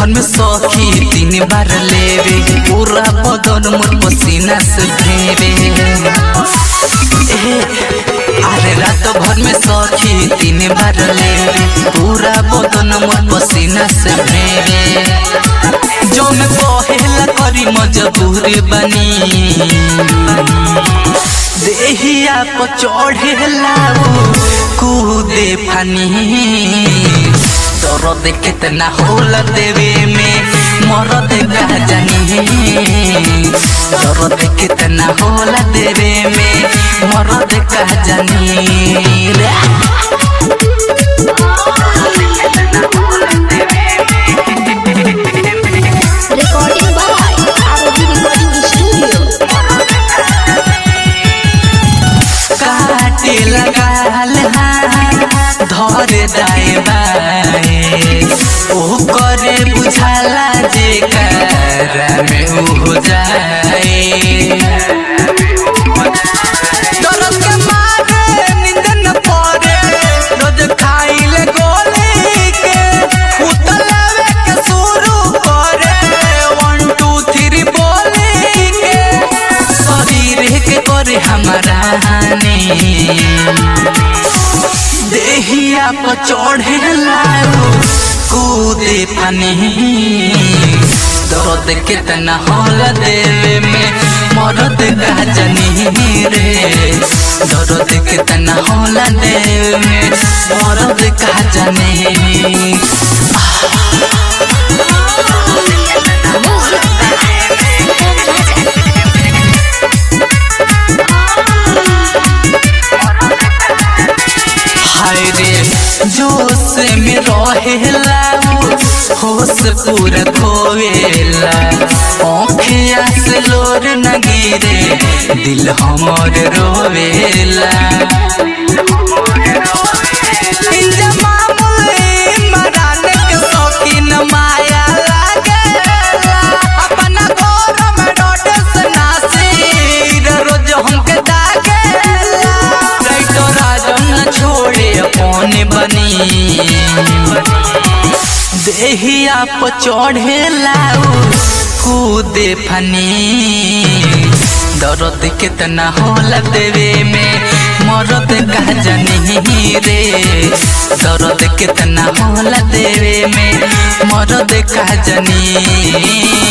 भर में सखी तीन बार लेवे पूरा बदन मोर पसीना से भेवे ए, अरे रात भर में सखी तीन बार लेवे पूरा बदन मोर पसीना से भेवे जो मैं कहेला करी मजबूर बनी देहिया पर चढ़ेला कूदे फानी दर्द कितना होला देवे में मरद का जानी दर्द कितना होला देवे में मरद का जानी रे Recording by ROG Recording Studio. काटे लगाल धरे दाए बाए ओ करे बुझाला जे कर में उ हो जाए दर्द के मारे नींद न पड़े रोज खाइले गोली के उतलावे के शुरू करे वन टू थ्री बोली के शरीर के करे हमारा हानि देहिया पर चढ़े लाओ कूदे पानी दर्द कितना होला देवे में मरद का जनी रे दर्द कितना होला देवे में मरद का जनी Music by Sam Raja. हाय रे जोश में रहेला होश पूरा खोवेला आँखिया से लोर न गिरे दिल हमर रोवेला इंजमामुल मरान के शौकीन माया लागेला अपना घर में डोडस नासिर रोज हमके दागेला राइतो राजन छोड़े अपने बनी देहिया पर चढ़े लाऊ कूदे फनी दर्द कितना होला देवे में मरद का जनी रे दर्द कितना होला देवे में मरद का जनी